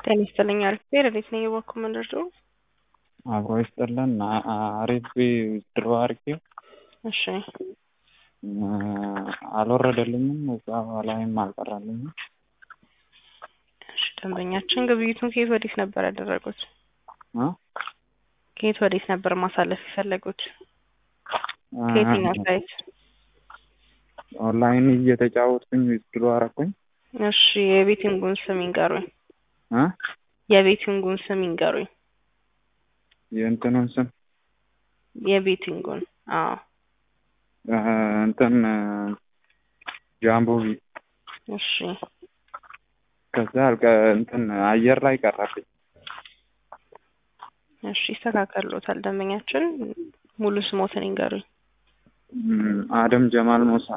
ጤና ይስጥልኝ። አሪፍ ረዴት ነኝ የባኮ መንደር ድሮ አብሮ ይስጥልን። አሪፍ ድሮ አርጌው እሺ አልወረደልኝም፣ እዛ ላይም አልቀራልኝም። እሺ ደንበኛችን ግብይቱን ከየት ወዴት ነበር ያደረጉት? እ ከየት ወዴት ነበር ማሳለፍ የፈለጉት? ከየትኛው ሳይት? ኦንላይን እየተጫወትኩኝ ድሮ አረኩኝ። እሺ የቤቲንጉን ስም ይንገሩኝ። እ የቤቲንጉን ስም ይንገሩኝ። የእንትኑን ስም የቤቲንጉን አዎ እ እንትን ጃምቦ ቢ እሺ ከዛ አልቀ እንትን አየር ላይ ቀረብኝ። እሺ ይስተካከሉታል። ደንበኛችን ሙሉ ስሞትን ይንገሩኝ። እም፣ አደም ጀማል ሞሳ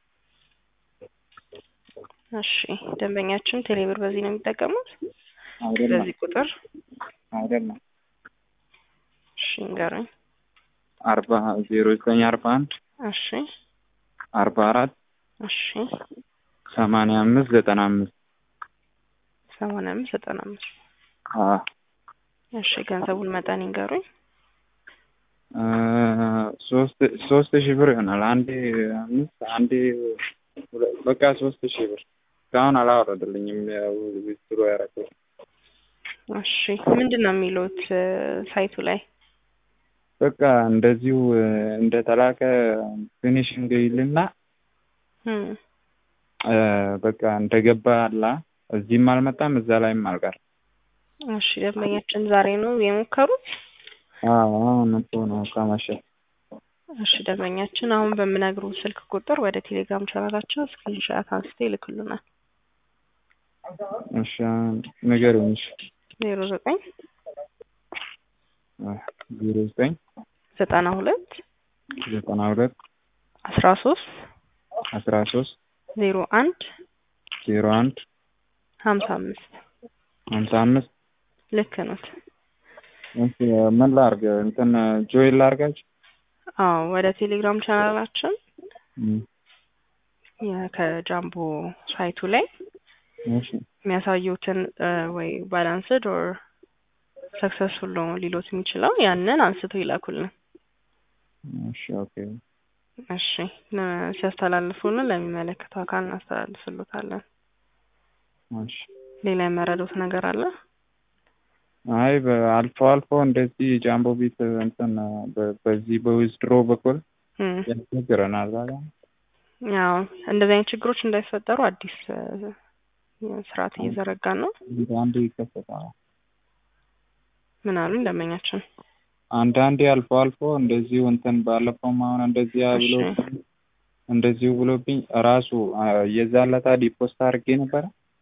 እሺ ደንበኛችን ቴሌብር በዚህ ነው የሚጠቀሙት? አይደለም በዚህ ቁጥር አይደለም እሺ ይንገሩኝ። አርባ ዜሮ ዘጠኝ አርባ አንድ እሺ አርባ አራት እሺ ሰማንያ አምስት ዘጠና አምስት ሰማንያ አምስት ዘጠና አምስት አ እሺ ገንዘቡን መጠን ይንገሩኝ። እ ሶስት ሶስት ሺህ ብር ይሆናል። አንዴ አምስት አንዴ ሁለ- በቃ ሶስት ሺህ ብር እስካሁን አላወረደልኝም። ያው ዊዝድሮ ያደረኩት እሺ ምንድን ነው የሚሉት እ ሳይቱ ላይ? በቃ እንደዚሁ እ እንደተላከ ፊኒሽንግ ይልና እም፣ እ በቃ እንደገባ አላ እዚህም አልመጣም እዛ ላይም አልቀር እሺ ደንበኛችን ዛሬ ነው የሞከሩት? አዎ አሁን እኮ ነው ከመሸ እሺ ደንበኛችን አሁን በምነግሩ ስልክ ቁጥር ወደ ቴሌግራም ቻናላችን ስክሪንሻት አንስተው ይልክሉናል። እሺ ንገሪኝ። እሺ ዜሮ ዘጠኝ ዜሮ ዘጠኝ ዘጠና ሁለት ዘጠና ሁለት አስራ ሶስት አስራ ሶስት ዜሮ አንድ ዜሮ አንድ ሀምሳ አምስት ሀምሳ አምስት ልክ ነት። እሺ ምን ላርግ? እንትን ጆይን ላርጋችሁ? አዎ ወደ ቴሌግራም ቻናላችን እም፣ የ- ከጃምቦ ሳይቱ ላይ እሺ የሚያሳዩትን እ ወይ ባላንስድ ኦር ሰክሰስፉል ነው ሊሎት የሚችለው ያንን አንስተው ይላኩልን። እሺ ኦኬ እሺ ለ- ሲያስተላልፉልን ለሚመለከተው አካል እናስተላልፍሎታለን። እሺ ሌላ የመረዱት ነገር አለ? አይ በአልፎ አልፎ እንደዚህ ጃምቦ ቤት እንትን በ- በዚህ በዊዝድሮ በኩል እም፣ ያስቸግረናል። ዛሬ ያው እንደዚህ አይነት ችግሮች እንዳይፈጠሩ አዲስ እ ስርዓት እየዘረጋን ነው። አንዳንዴ ይከሰታል። ምን አሉኝ ደንበኛችን? አንዳንዴ አልፎ አልፎ እንደዚሁ እንትን ባለፈውም አሁን እንደዚህ ብሎ እሺ እንደዚሁ ብሎብኝ ራሱ አ፣ የዛን ለታ ዲፖስት አድርጌ ነበረ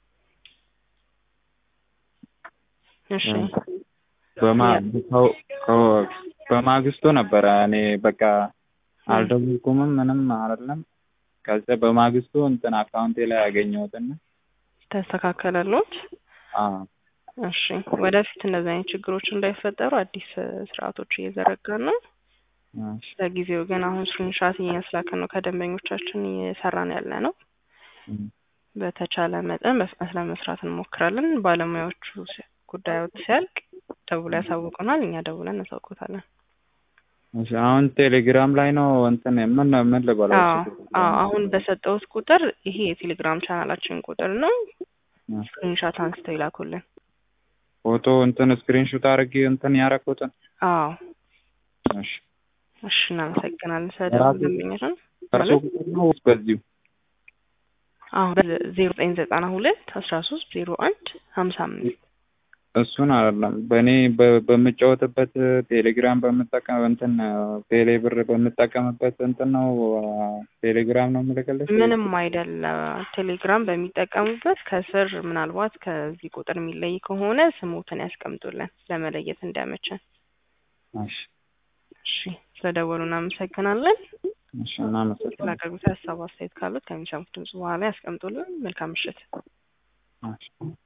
እሺ በማ ከው- ከው- በማግስቱ ነበረ እኔ በቃ አልደወልኩምም ምንም አይደለም። ከዛ በማግስቱ እንትን አካውንቴ ላይ ያገኘሁትና ተስተካከለሎት? አዎ እሺ ወደፊት እንደዚህ አይነት ችግሮች እንዳይፈጠሩ አዲስ እ ስርዓቶች እየዘረጋን ነው። እሺ ለጊዜው ግን አሁን ስክሪንሻት እያስላክን ነው ከደንበኞቻችን እየሰራን ያለ ነው። እም፣ በተቻለ መጠን በፍጥነት ለመስራት እንሞክራለን። ባለሙያዎቹ ሲ- ጉዳዮች ሲያልቅ ደውሎ ያሳውቁናል፣ እኛ ደውለን እናሳውቆታለን። እሺ አሁን ቴሌግራም ላይ ነው እንትን ምን ምን ልበለው? አዎ አዎ አሁን በሰጠሁት ቁጥር ይሄ የቴሌግራም ቻናላችን ቁጥር ነው። ስክሪንሻት አንስተው ይላኩልን። ፎቶ እንትን ስክሪንሾት አድርጌ እንትን ያደረኩትን አዎ እሺ እሺ እናመሰግናለን። ስለደወሉ ደንበኛችን እርሶ ቁጥር ነው ወይስ በዚሁ? አሁን ዜሮ ዘጠኝ ዘጠና ሁለት አስራ ሶስት ዜሮ አንድ ሀምሳ አምስት እሱን አይደለም በእኔ በ- በምጫወትበት ቴሌግራም በምጠቀም እንትን ቴሌ ብር በምጠቀምበት እንትን ነው ቴሌግራም ነው የምልክልሽ? ምንም አይደለም። ቴሌግራም በሚጠቀሙበት ከስር ምናልባት ከዚህ ቁጥር የሚለይ ከሆነ ስሙትን ያስቀምጡልን ለመለየት እንዲያመቸን። እሺ እሺ ስለደወሉ እናመሰግናለን። እሺ እናመሰግናለን። ስላቀረቡት ሀሳብ አስተያየት ካሉት ከሚሰሙት ድምጽ በኋላ ያስቀምጡልን። መልካም ምሽት። እሺ